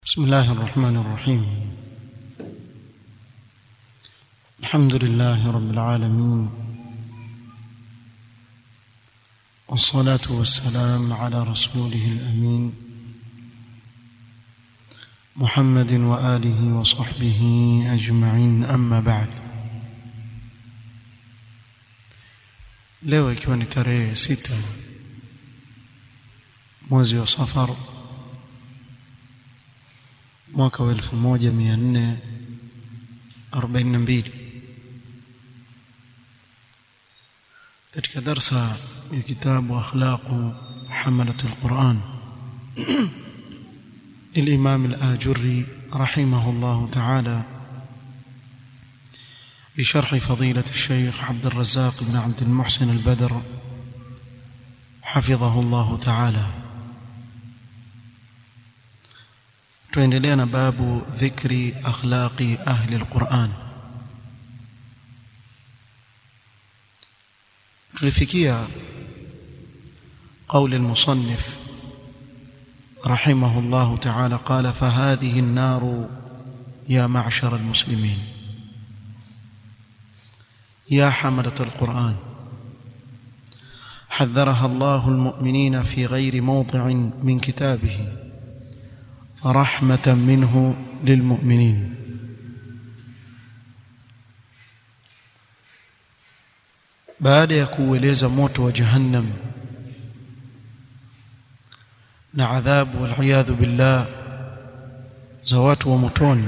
بسم الله الرحمن الرحيم الحمد لله رب العالمين والصلاة والسلام على رسوله الأمين محمد وآله وصحبه أجمعين أما بعد leo ikiwa ni tarehe sita mwezi wa safar mwaka wa elfu moja mia nne arobaini na mbili katika darsa ya kitabu akhlaqu hamalat alquran للإمام الآجري رحمه الله تعالى بشرح فضيلة الشيخ عبد الرزاق بن عبد المحسن البدر حفظه الله تعالى tuendelea na babu dhikri akhlaqi ahli alquran tulifikia قول المصنف رحمه الله تعالى قال فهذه النار يا معشر المسلمين يا حملة القرآن حذرها الله المؤمنين في غير موضع من كتابه رحمة منه للمؤمنين baada ya kuueleza moto wa jahannam na adhabu waliyadhu billah za watu wa motoni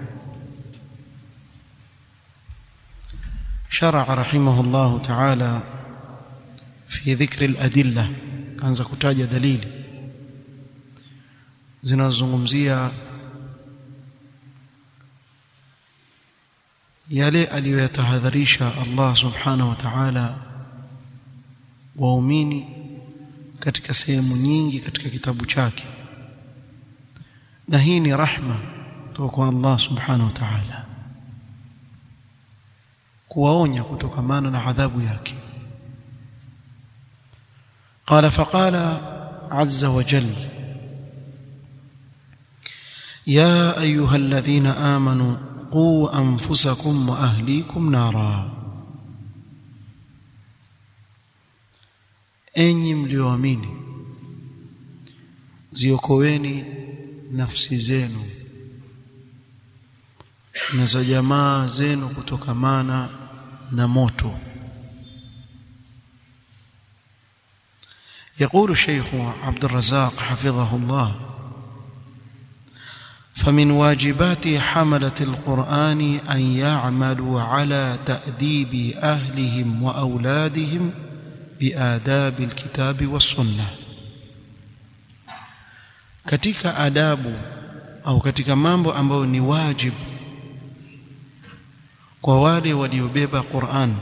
شرع رحمه الله تعالى في ذكر الأدلة كانza kutaja dalili zinazozungumzia yale aliyoyatahadharisha Allah subhanahu wa ta'ala waumini katika sehemu nyingi katika kitabu chake na hii ni rahma kutoka kwa Allah subhanahu wa ta'ala kuwaonya kutokamana na adhabu yake قال فقال عز وجل يا ايها الذين امنوا قوا انفسكم واهليكم نارا enyi mlioamini ziokoeni nafsi zenu na za jamaa zenu kutokamana na moto يقول الشيخ عبد الرزاق حفظه الله فمن واجبات حملة القرآن أن يعملوا على تأديب أهلهم وأولادهم بآداب الكتاب والسنة katika adabu au katika mambo ambayo ni wajibu kwa wale waliobeba Qur'an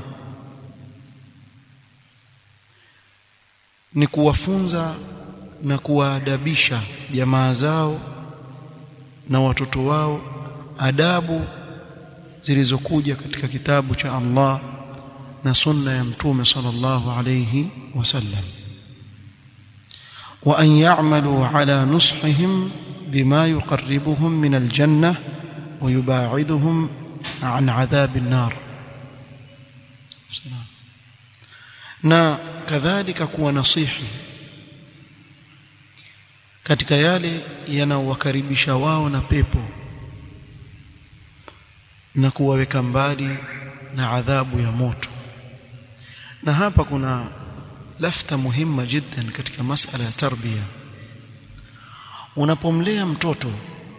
ni kuwafunza na kuwaadabisha jamaa zao na watoto wao adabu zilizokuja katika kitabu cha Allah na sunna ya mtume sallallahu alayhi wasallam wa an ya'malu ala nushihim bima yuqarribuhum min aljanna wa yuba'iduhum an adhab an-nar na kadhalika kuwa nasihi katika yale yanaowakaribisha wao na pepo na kuwaweka mbali na adhabu ya moto na hapa kuna lafta muhimma jiddan katika masala ya tarbia unapomlea mtoto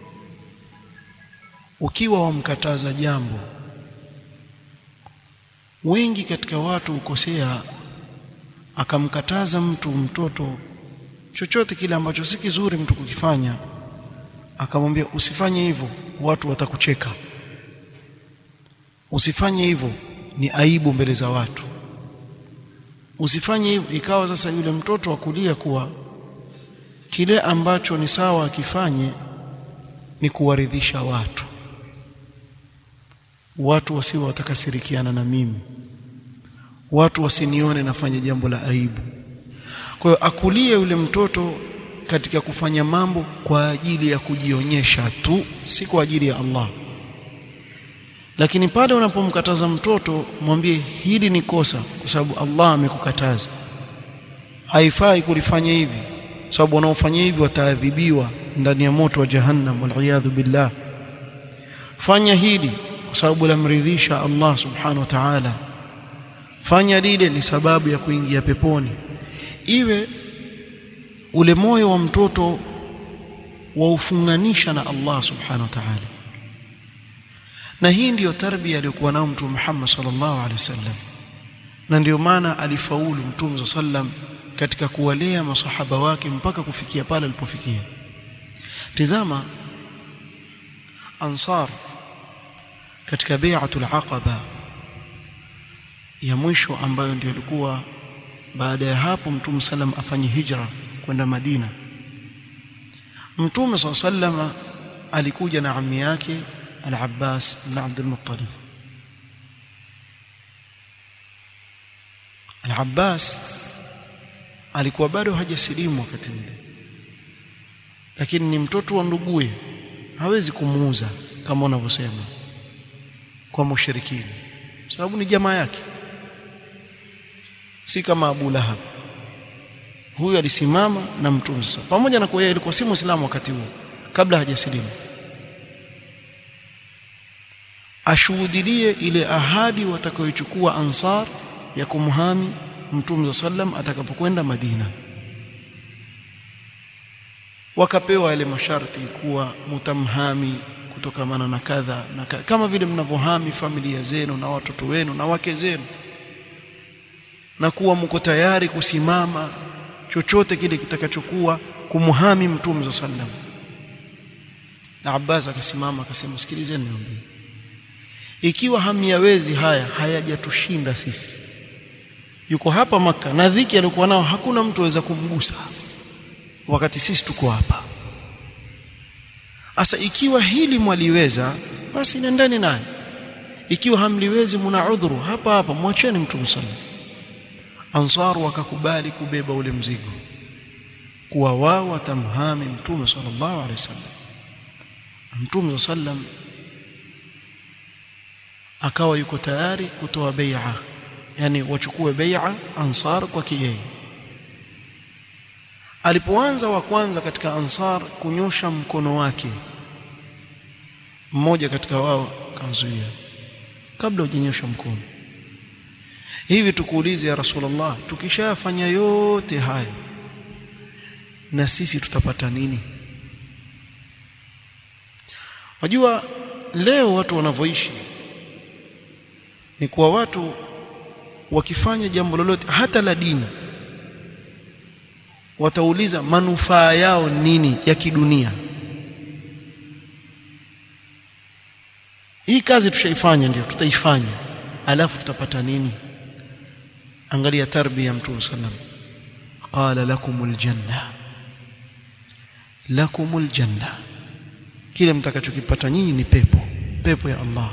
ukiwa wamkataza jambo wengi katika watu ukosea akamkataza mtu mtoto chochote kile ambacho si kizuri mtu kukifanya akamwambia usifanye hivyo watu watakucheka usifanye hivyo ni aibu mbele za watu usifanye hivyo ikawa sasa yule mtoto akulia kuwa kile ambacho ni sawa akifanye ni kuwaridhisha watu watu wasiwe watakasirikiana na mimi watu wasinione nafanya jambo la aibu kwa hiyo akulie yule mtoto katika kufanya mambo kwa ajili ya kujionyesha tu si kwa ajili ya Allah lakini pale unapomkataza mtoto mwambie hili ni kosa kwa sababu Allah amekukataza haifai kulifanya hivi sababu wanaofanya hivi wataadhibiwa ndani ya moto wa jahannam waliyadhu billah fanya hili kwa sababu lamridhisha Allah subhanahu wa ta'ala fanya lile ni sababu ya kuingia peponi iwe ule moyo wa mtoto waufunganisha na Allah subhanahu wa ta'ala na hii ndiyo tarbia aliyokuwa nao mtume Muhammad sallallahu alaihi wasallam na ndiyo maana alifaulu mtume sallam katika kuwalea masahaba wake mpaka kufikia pale alipofikia tizama ansar katika bai'atul aqaba ya mwisho ambayo ndio ilikuwa baada ya hapo mtume sallam afanye hijra kwenda Madina mtume sallam alikuja na ammi yake al-Abbas ibn Abdul Muttalib al-Abbas alikuwa bado hajasilimu wakati ule lakini ni mtoto wa nduguye hawezi kumuuza kama wanavyosema kwa mushrikini sababu ni jamaa yake si kama Abu Lahab huyu alisimama na mtume sasa pamoja na kuwa yeye alikuwa si muislamu wakati huo kabla hajasilimu ashuhudilie ile ahadi watakayochukua ansar ya kumhami mtume sallam atakapokwenda Madina wakapewa yale masharti kuwa mutamhami kutokamana na kadha na kadha, kama vile mnavyohami familia zenu na watoto wenu na wake zenu na kuwa mko tayari kusimama chochote kile kitakachokuwa kumhami mtume sallam na Abbas akasimama akasema sikilizeni niambie ikiwa hamyawezi haya hayajatushinda sisi yuko hapa maka na dhiki alikuwa nao hakuna mtu aweza kumgusa wakati sisi tuko hapa asa ikiwa hili mwaliweza basi nendeni naye ikiwa hamliwezi mna udhuru hapa hapa mwacheni mtume sallam ansar wakakubali kubeba ule mzigo kuwa wao watamhami mtume sallallahu alaihi wasallam mtume sallam akawa yuko tayari kutoa bai'a yani wachukue bai'a ansar kwa yeye alipoanza wa kwanza katika ansar kunyosha mkono wake mmoja katika wao kamzuia kabla hujanyosha mkono hivi tukuulize ya rasulullah tukishafanya yote haya na sisi tutapata nini wajua leo watu wanavyoishi ni kuwa watu wakifanya jambo lolote hata la dini watauliza manufaa yao nini ya kidunia hii kazi tushaifanya ndio tutaifanya alafu tutapata nini angalia tarbia ya mtume sallam qala lakumul janna lakumul janna kile mtakachokipata nyinyi ni pepo pepo ya Allah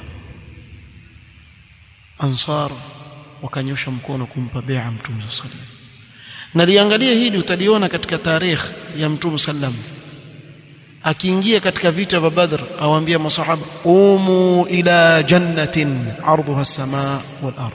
ansar wakanyosha mkono kumpa bai'a mtume sallam na liangalie hili utaliona katika tarikh ya mtume sallam akiingia katika vita vya Badr awaambia masahaba umu ila jannatin ardhuha as-samaa wal ardh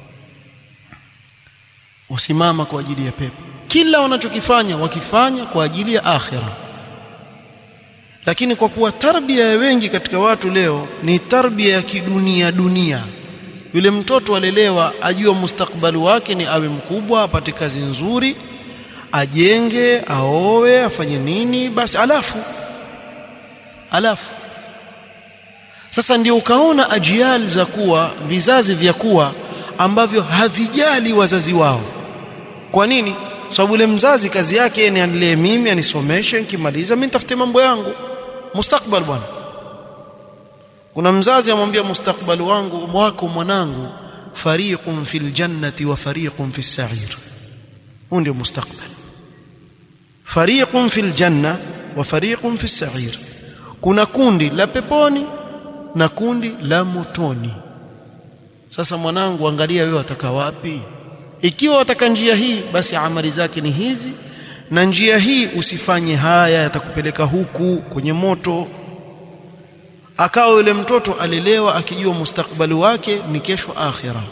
usimama kwa ajili ya pepo kila wanachokifanya wakifanya kwa ajili ya akhira lakini kwa kuwa tarbia ya wengi katika watu leo ni tarbia ya kidunia dunia yule mtoto alelewa ajua mustakbali wake ni awe mkubwa apate kazi nzuri ajenge aowe afanye nini basi alafu alafu sasa ndio ukaona ajiali za kuwa vizazi vya kuwa ambavyo havijali wazazi wao kwa nini sababu yule mzazi kazi yake ni anilee mimi anisomeshe nikimaliza mimi nitafute mambo yangu mustakbal bwana kuna mzazi amwambia mustakbali wangu wako mwanangu fariqun fil jannati wa fariqun fis sa'ir huu ndio mustakbal fariqun fil janna wa fariqun fis sa'ir kuna kundi la peponi na kundi la motoni sasa mwanangu angalia wewe wataka wapi ikiwa wataka njia hii basi amali zake ni hizi na njia hii usifanye haya yatakupeleka huku kwenye moto akawa yule mtoto alelewa akijua mustakbali wake ni kesho akhira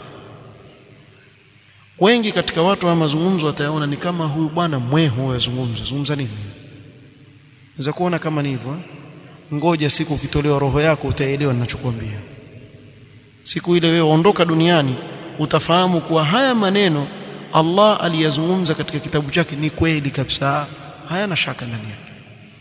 wengi katika watu wa mazungumzo watayaona ni kama huyu bwana mwehu yazungumza zungumza nini unaweza kuona kama ni hivyo ngoja siku ukitolewa roho yako utaelewa ninachokuambia siku ile wewe ondoka duniani utafahamu kuwa haya maneno Allah aliyazungumza katika kitabu chake ni kweli kabisa hayana shaka ndani yake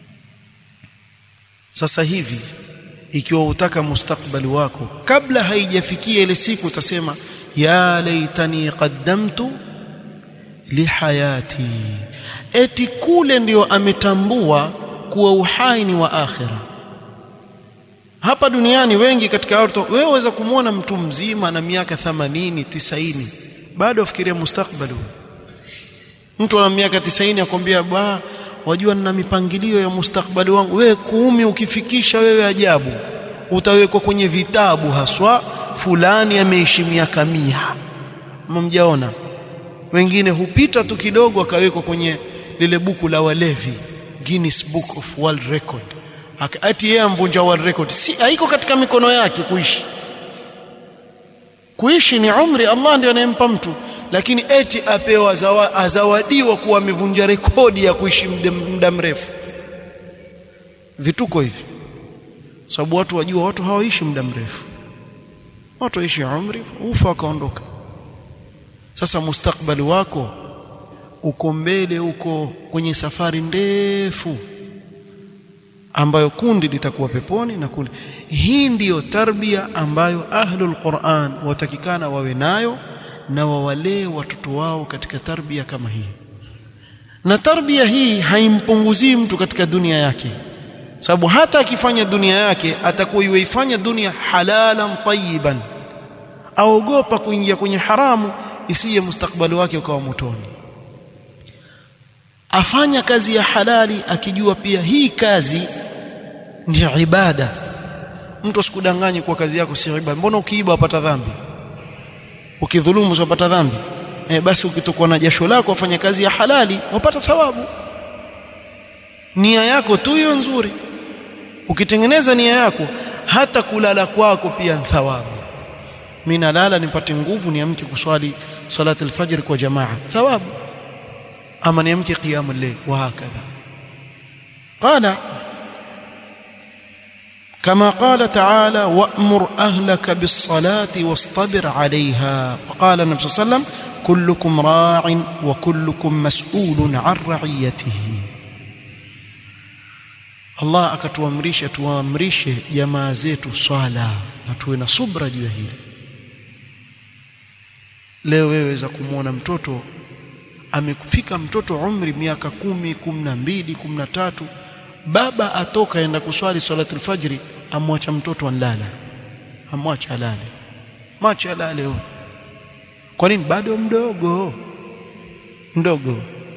sasa hivi ikiwa utaka mustakbali wako kabla haijafikia ile siku utasema ya laitani qaddamtu lihayati eti kule ndio ametambua kuwa uhai ni wa akhira hapa duniani wengi katika watu wewe waweza kumwona mtu mzima na miaka 80 90 bado afikiria mustakbali mtu ana miaka 90 akwambia ba wajua nina mipangilio ya mustakbali wangu wewe kumi ukifikisha wewe ajabu utawekwa kwenye vitabu haswa fulani ameishi miaka mia mmjaona wengine hupita tu kidogo akawekwa kwenye lile buku la walevi Guinness Book of World Record ati yeye amvunja world record si haiko katika mikono yake kuishi kuishi ni umri Allah ndiye anayempa mtu lakini eti apewa zawa, azawadiwa kuwa amevunja rekodi ya kuishi muda mrefu vituko hivi sababu watu wajua watu hawaishi muda mrefu watu waishi umri ufa wakaondoka sasa mustakbali wako uko mbele uko kwenye safari ndefu ambayo kundi litakuwa peponi na kundi hii ndiyo tarbia ambayo ahlul Qur'an watakikana wawe nayo na wawalee watoto wao katika tarbia kama hii na tarbia hii haimpunguzii mtu katika dunia yake sababu hata akifanya dunia yake atakuwa iweifanya dunia halalan tayyiban aogopa kuingia kwenye haramu isiye mustakbali wake ukawa motoni afanya kazi ya halali akijua pia hii kazi ni ibada mtu asikudanganye kwa kazi yako si ibada mbona ukiiba wapata dhambi ukidhulumu wapata dhambi e, basi ukitokwa na jasho lako wafanya kazi ya halali wapata thawabu nia yako tu hiyo nzuri ukitengeneza nia yako hata kulala kwako pia ni thawabu mimi nalala nipate nguvu niamke kuswali salati alfajr kwa jamaa thawabu ama niamke qiyamul layl wa hakadha qala كما قال تعالى وأمر أهلك بالصلاة واصطبر عليها وقال النبي صلى الله عليه وسلم كلكم راع وكلكم مسؤول عن رعيته Allah akatuamrisha tuamrishe jamaa zetu swala na tuwe na subra juu ya hili. Leo wewe za kumwona mtoto amefika mtoto umri miaka kumi, kumi na mbili, kumi na tatu, baba atoka aenda kuswali salatul fajri, amwacha mtoto anlala, amwacha alale, macha alale huyo. Kwa nini? Bado mdogo mdogo.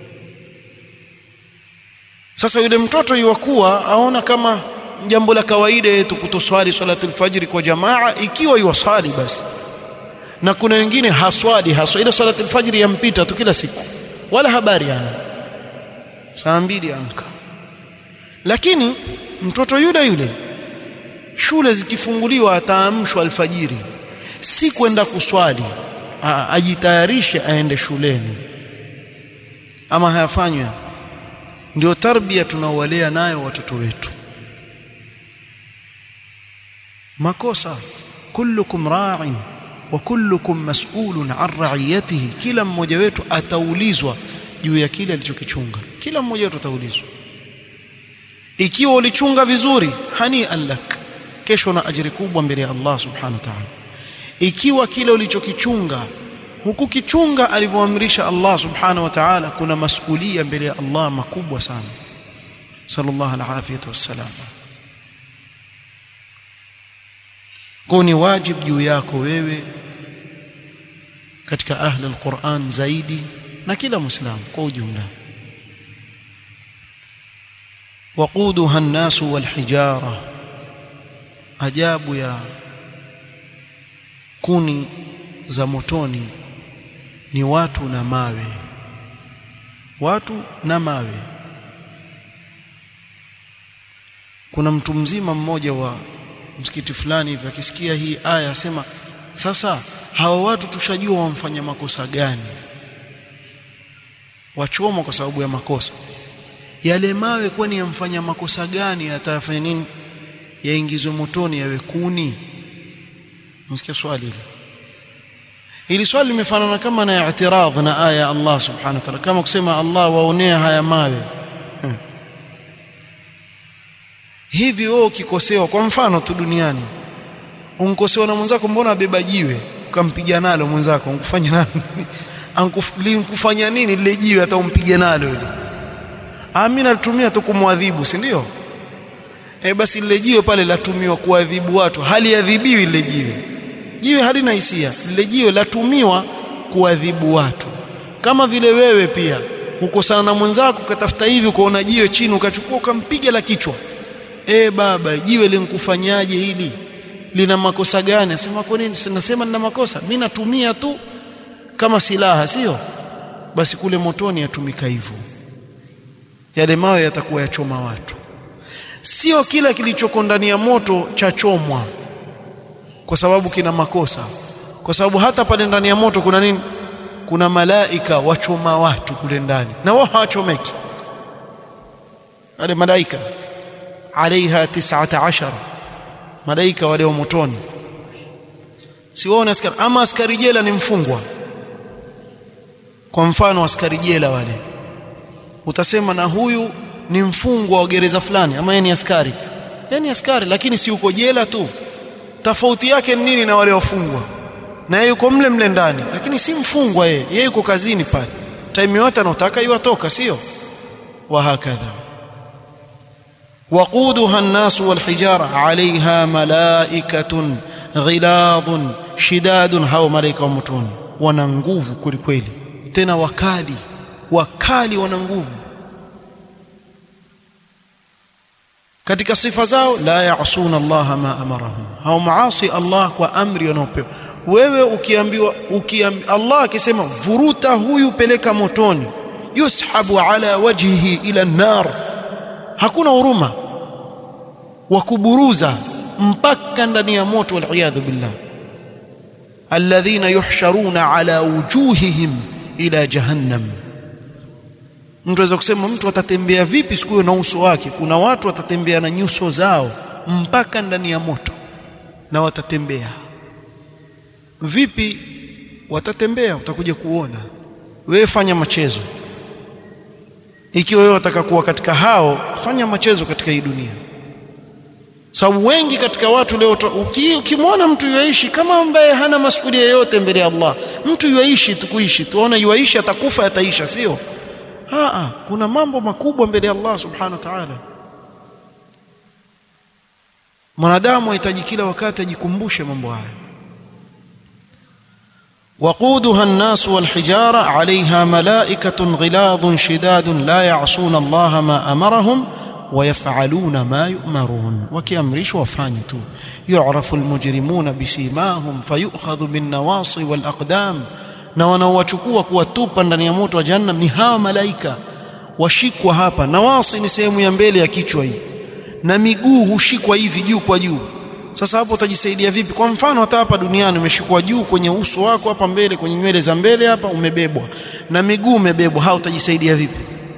Sasa yule mtoto yuwakuwa aona kama jambo la kawaida yetu kutoswali salatul fajri kwa jamaa, ikiwa yuwaswali basi. Na kuna wengine haswali haswa, ile salatul fajri yampita tu kila siku, wala habari ana saa mbili amka. Lakini mtoto yule yule shule zikifunguliwa ataamshwa alfajiri, si kwenda kuswali, ajitayarishe aende shuleni, ama hayafanywa ndio tarbia tunaowalea nayo watoto wetu. Makosa, kullukum ra'in wa kullukum mas'ulun an ra'iyatihi, kila mmoja wetu ataulizwa juu ya kile alichokichunga. Kila mmoja wetu ataulizwa. Ikiwa ulichunga vizuri, hani'an lak, kesho na ajiri kubwa mbele ya Allah subhanahu wa ta'ala. Ikiwa kile ulichokichunga hukukichunga alivyoamrisha Allah subhanahu wa ta'ala, kuna masulia mbele ya Allah makubwa sana. Sallallahu alafiyata wassalam. Kwa ni wajibu juu yako wewe katika ahli alquran zaidi na kila muislamu kwa ujumla. waquduha an-nasu walhijara, ajabu ya kuni za motoni ni watu na mawe. watu na mawe kuna mtu mzima mmoja wa msikiti fulani hivi akisikia hii aya asema sasa hawa watu tushajua wamfanya makosa gani wachomwa kwa sababu ya makosa yale mawe kwani yamfanya makosa gani atafanya nini yaingizwe motoni yawe kuni msikia swali hili hili swali limefanana kama na i'tiradh na aya ya Allah subhanahu wa ta'ala kama kusema Allah waonea haya mawe hmm. hivi wewe ukikosewa kwa mfano tu duniani unkosewa na mwenzako mbona abeba jiwe ukampiga nalo mwenzako unkufanya nani ankufanya nini lile jiwe hata umpige nalo ile amina alitumia tu kumwadhibu si ndio e basi lile jiwe pale latumiwa kuadhibu watu haliadhibiwi lile jiwe jiwe halina hisia lile jiwe latumiwa kuadhibu watu kama vile wewe pia ukosana na mwenzako ukatafuta hivi ukaona jiwe chini ukachukua ukampiga la kichwa e baba jiwe linkufanyaje hili lina makosa gani asema kwa nini nasema nina makosa mimi natumia tu kama silaha sio basi kule motoni yatumika hivyo yale mawe yatakuwa yachoma watu sio kila kilichoko ndani ya moto chachomwa kwa sababu kina makosa kwa sababu hata pale ndani ya moto kuna nini kuna malaika wachoma watu kule ndani na wao hawachomeki wale malaika alaiha 19 malaika wale wa motoni si wao askari ama askari jela ni mfungwa kwa mfano askari jela wale utasema na huyu ni mfungwa wa gereza fulani ama yeye ni askari yeye ni askari lakini si uko jela tu tofauti yake ni nini na wale wafungwa na yeye yuko mle mle ndani lakini si mfungwa yeye yeye yuko kazini pale time yote anataka iwatoka sio wa hakadha وقودها الناس والحجارة عليها ملائكة غلاظ شداد هاو ملائكة ومتون وننغوف كل كويلي تنا وكالي وكالي وننغوف katika sifa zao la yaasuna Allah ma amarahum hao maasi Allah kwa amri wanaopewa wewe ukiambiwa ukiambi, Allah akisema vuruta huyu peleka motoni yushabu ala wajhihi ila nar hakuna huruma wa kuburuza mpaka ndani ya moto waliyadhu billah alladhina yuhsharuna ala wujuhihim ila jahannam mtu aweza kusema mtu atatembea vipi siku hiyo na uso wake kuna watu watatembea na nyuso zao mpaka ndani ya moto na watatembea vipi watatembea utakuja kuona wewe fanya machezo ikiwa wewe wataka kuwa katika hao fanya machezo katika hii dunia sababu wengi katika watu leo ukimwona mtu yuaishi kama ambaye hana masuala yoyote mbele ya Allah mtu yuaishi tu kuishi tuona yuaishi atakufa ataisha sio Aa, kuna mambo makubwa mbele ya Allah subhanahu wa ta'ala mwanadamu anahitaji kila wakati ajikumbushe mambo haya وقودها الناس والحجارة عليها ملائكة غلاظ شداد لا يعصون الله ما أمرهم ويفعلون ما يؤمرون وكأمرش وفانيتو يعرف المجرمون بسيماهم فيؤخذ بالنواصي والأقدام na wanaowachukua kuwatupa ndani ya moto wa jahannam ni hawa malaika washikwa hapa nawasi ni sehemu ya mbele ya kichwa hii na miguu hushikwa hivi juu kwa juu sasa hapo utajisaidia vipi kwa mfano hata hapa duniani umeshikwa juu kwenye uso wako hapa mbele kwenye nywele za mbele hapa umebebwa na miguu umebebwa hao utajisaidia vipi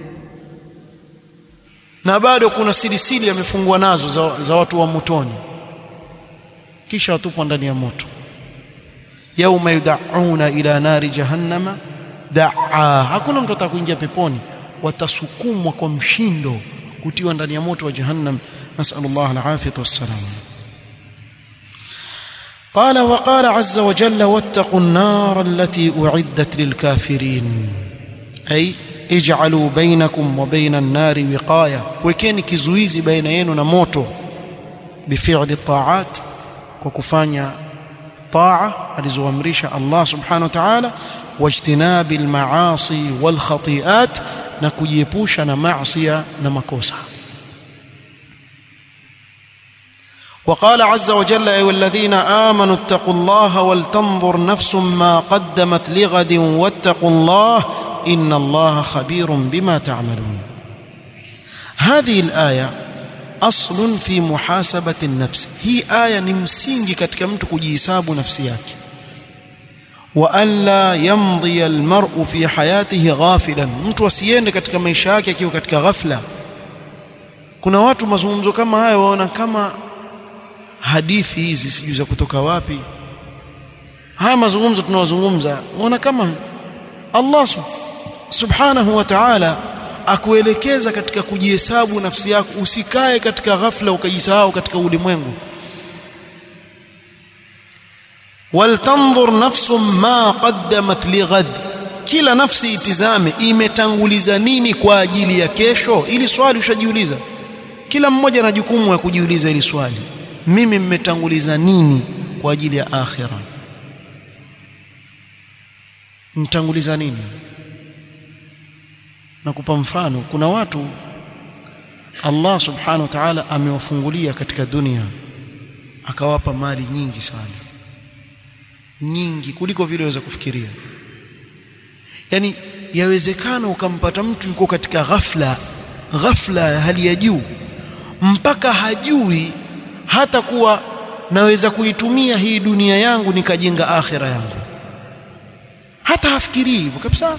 na bado kuna silisili yamefungwa nazo za, za watu wa motoni kisha watupwa ndani ya moto yauma yudauna ila nari jahannama daa hakuna mtu atakuingia peponi watasukumwa kwa mshindo kutiwa ndani ya moto wa jahannam nasallallahu alafiyata wassalam قال وقال عز وجل واتقوا النار التي أعدت للكافرين أي اجعلوا بينكم وبين النار وقاية وكان كزويزي بين ينو نموتو بفعل الطاعات وكفانيا طاعة alizoamrisha Allah subhanahu wa ta'ala wajtinabi almaasi walkhati'at na kujiepusha na maasi na makosa وقال عز وجل أيها الذين آمنوا اتقوا الله ولتنظر نفس ما قدمت لغد واتقوا الله إن الله خبير بما تعملون هذه الآية أصل في محاسبة النفس هي آية نمسينجي katika mtu kujihesabu nafsi yake وأن لا يمضي المرء في حياته غافلا mtu asiende katika maisha yake akiwa katika ghafla kuna watu mazungumzo kama haya waona kama hadithi hizi sijui za kutoka wapi haya mazungumzo tunawazungumza waona kama Allah subhanahu wa ta'ala akuelekeza katika kujihesabu nafsi yako usikae katika ghafla ukajisahau katika ulimwengu waltanzur nafsum ma qaddamat lighad kila nafsi itizame imetanguliza nini kwa ajili ya kesho ili swali ushajiuliza kila mmoja na jukumu ya kujiuliza ili swali mimi mmetanguliza nini kwa ajili ya akhira mtanguliza nini nakupa mfano kuna watu Allah subhanahu wa ta'ala amewafungulia katika dunia akawapa mali nyingi sana nyingi kuliko vile waweza kufikiria yani yawezekana ukampata mtu yuko katika ghafla ghafla ya hali ya juu mpaka hajui hata kuwa naweza kuitumia hii dunia yangu nikajenga akhira yangu hata hafikirii hivyo kabisa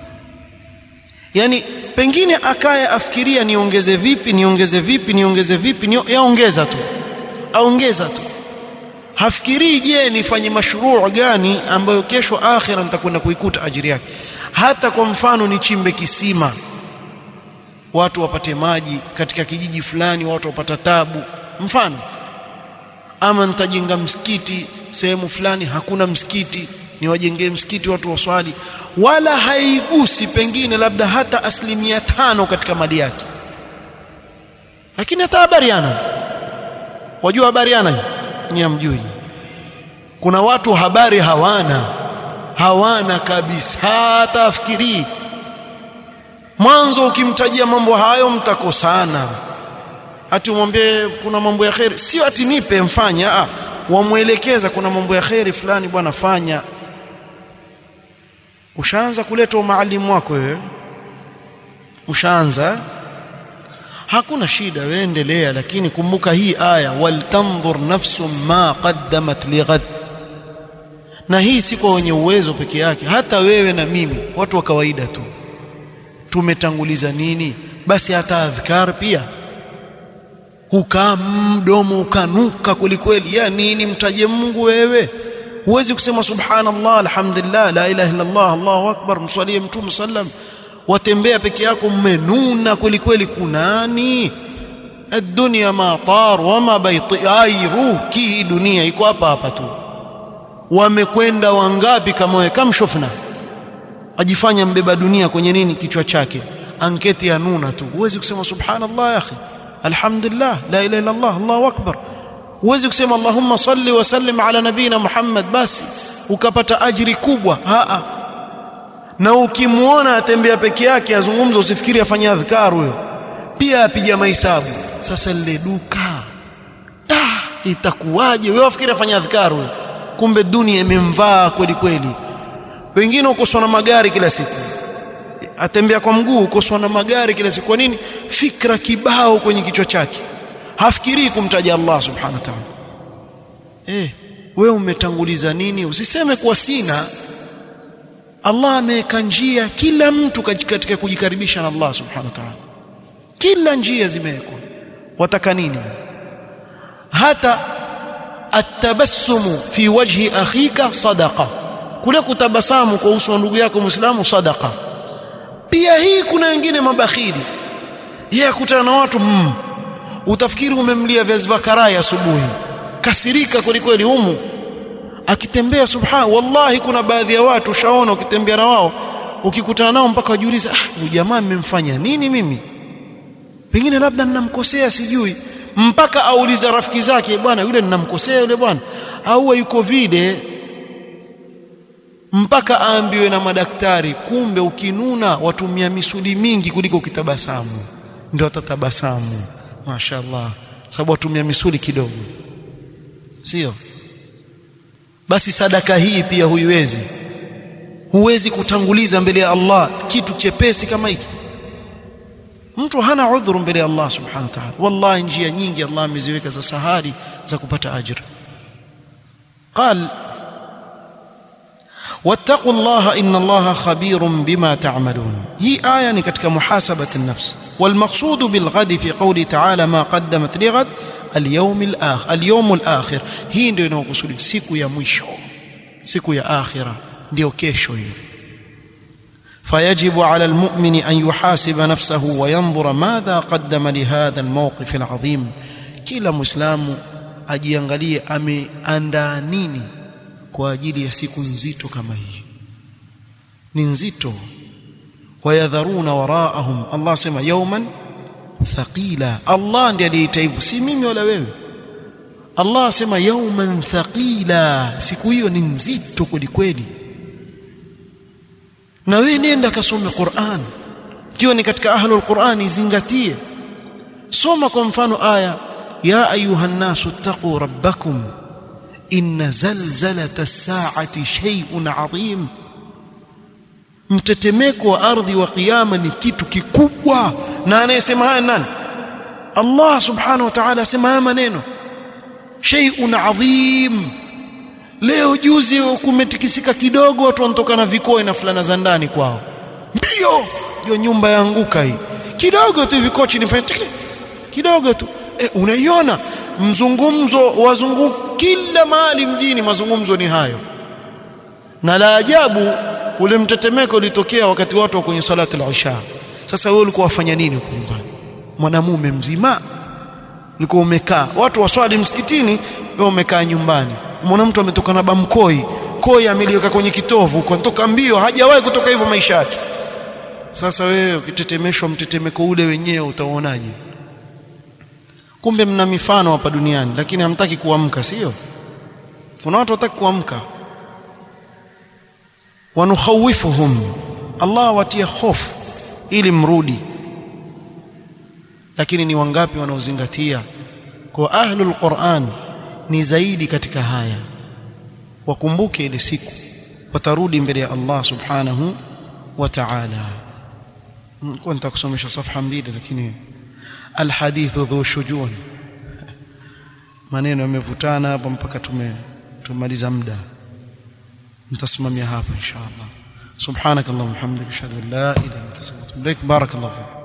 yani pengine akaye afikiria niongeze vipi niongeze vipi niongeze vipi ni yaongeza tu aongeza tu hafikirii je nifanye mashruu gani ambayo kesho akhira nitakwenda kuikuta ajiri yake hata kwa mfano nichimbe kisima watu wapate maji katika kijiji fulani watu wapata tabu mfano ama nitajenga msikiti sehemu fulani hakuna msikiti niwajengee msikiti watu waswali wala haigusi pengine labda hata asilimia tano katika mali yake lakini hata habari ana wajua habari ana ni amjui kuna watu habari hawana hawana kabisa hata afikirii mwanzo ukimtajia mambo hayo mtakosana ati umwambie kuna mambo ya kheri sio ati nipe mfanya ah wamwelekeza kuna mambo ya kheri fulani bwana fanya ushaanza kuleta umaalimu wako wewe ushaanza hakuna shida wewe endelea lakini kumbuka hii aya waltanzur nafsum ma qaddamat lighad na hii si kwa wenye uwezo peke yake hata wewe na mimi watu wa kawaida tu tumetanguliza nini basi hata adhkar pia hukaa mdomo ukanuka kwelikweli ya nini mtaje Mungu wewe huwezi kusema subhanallah alhamdulillah la ilaha illa Allah Allahu akbar mswalie mtume sallam watembea peke yako mmenuna kweli kweli kunani الدنيا ما طار وما بيطير hii dunia iko hapa hapa tu wamekwenda wangapi kama wewe kama shofna ajifanya mbeba dunia kwenye nini kichwa chake anketi ya nuna tu huwezi kusema subhanallah ya akhi alhamdulillah la ilaha illa Allah Allahu akbar huwezi kusema Allahumma salli wa sallim ala nabina Muhammad basi ukapata ajiri kubwa haa na ukimwona atembea peke yake azungumza usifikiri afanya adhkar huyo pia apiga mahesabu sasa lile duka da itakuwaje wewe wafikiri afanya adhkar huyo kumbe dunia imemvaa kweli kweli wengine ukoswa na magari kila siku atembea kwa mguu ukoswa na magari kila siku kwa nini fikra kibao kwenye kichwa chake hafikirii kumtaja Allah subhanahu wa ta'ala eh wewe umetanguliza nini usiseme kwa sina Allah ameweka njia kila mtu katika kujikaribisha na Allah subhanahu wa ta'ala kila njia zimewekwa wataka nini hata atabassumu fi wajhi akhika sadaqa kule kutabasamu kwa uso wa ndugu yako muislamu sadaqa pia hii kuna wengine mabakhili yeye akutana na watu mm, utafikiri umemlia viazi vya karai asubuhi kasirika kweli kweli humu akitembea subhana wallahi kuna baadhi ya watu ushaona ukitembea na wao ukikutana nao mpaka wajiuliza ah huyu jamaa mmemfanya nini mimi pengine labda ninamkosea sijui mpaka auliza rafiki zake bwana yule ninamkosea yule bwana au yuko vile mpaka aambiwe na madaktari kumbe ukinuna watumia misuli mingi kuliko ukitabasamu ndio atatabasamu mashaallah sababu watumia misuli kidogo sio basi sadaka hii pia huiwezi huwezi kutanguliza mbele ya Allah kitu chepesi kama hiki mtu hana udhuru mbele ya Allah subhanahu wa ta'ala wallahi njia nyingi Allah ameziweka za sahari za kupata ajira قال واتقوا الله ان الله خبير بما تعملون هي ايه ni katika muhasabati an-nafs والمقصود بالغد في قوله تعالى ما قدمت لغد اليوم الاخر اليوم الاخر hii ndio inayokusudia siku ya mwisho siku ya akhira ndio kesho hiyo فيجب على المؤمن ان يحاسب نفسه وينظر ماذا قدم لهذا الموقف العظيم kila muislamu ajiangalie ameandaa nini kwa ajili ya siku nzito kama hii ni nzito wayadharuna waraahum Allah sema yawman thaqila Allah ndiye aliyeita hivyo si mimi wala wewe Allah asema yawman thaqila siku hiyo ni nzito kweli kweli na wewe nenda kasome Qur'an kiwa ni katika ahlul Qur'an izingatie soma kwa mfano aya ya ayuha nasu taqu rabbakum inna zalzalata as-sa'ati shay'un 'azim mtetemeko wa ardhi wa kiyama ni kitu kikubwa na anayesema haya nani Allah subhanahu wa ta'ala asema haya maneno shay'un 'azim leo juzi kumetikisika kidogo watu wanatoka na vikoe na fulana za ndani kwao mbio hiyo nyumba yaanguka hii kidogo tu vikochi nifanye kidogo tu e, unaiona mzungumzo wazungu kila mahali mjini mazungumzo ni hayo na la ajabu ule mtetemeko ulitokea wakati watu wa kwenye salatu al-isha sasa wewe ulikuwa wafanya nini huko nyumbani mwanamume mzima ulikuwa umekaa watu waswali msikitini wewe umekaa nyumbani umeona mtu ametoka na bamkoi koi ameliweka kwenye kitovu kwa kutoka mbio hajawahi kutoka hivyo maisha yake sasa wewe ukitetemeshwa mtetemeko ule wenyewe utaonaje kumbe mna mifano hapa duniani lakini hamtaki kuamka sio kuna watu wataki kuamka wanukhawifuhum Allah watia hofu ili mrudi lakini ni wangapi wanaozingatia kwa ahlul Qur'an ni zaidi katika haya wakumbuke ile siku watarudi mbele ya Allah subhanahu wa ta'ala nilikuwa nitakusomesha safha mbili lakini alhadithu dhu shujun maneno yamevutana hapa mpaka tume tumaliza muda nitasimamia hapa inshallah subhanakallahumma hamdika ashhadu an la ilaha illa anta astaghfiruka wa atubu ilaik barakallahu fik